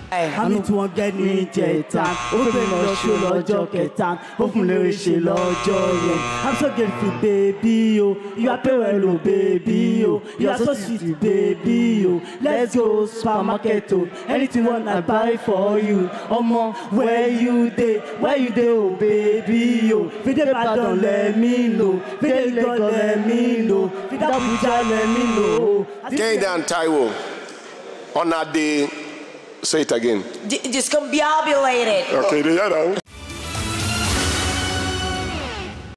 àmì tí wọ́n gẹ́ ní ìjẹta ó fẹ́ mi lọ ṣó lọ́jọ́ kẹta ó fún mi lórí ṣe lọ́jọ́ yẹn i'm so grateful baby o you are pay well o baby o you are so sweet baby o let's go supermarket o anything you want i buy for you ọmọ where you dey where you dey o baby o fide Ìbàdàn let me know fide Lagos let me know fide Abuja let me know. Kehinde and Taiwo, on that day, say it again. D- discombobulated. Okay, they hear that.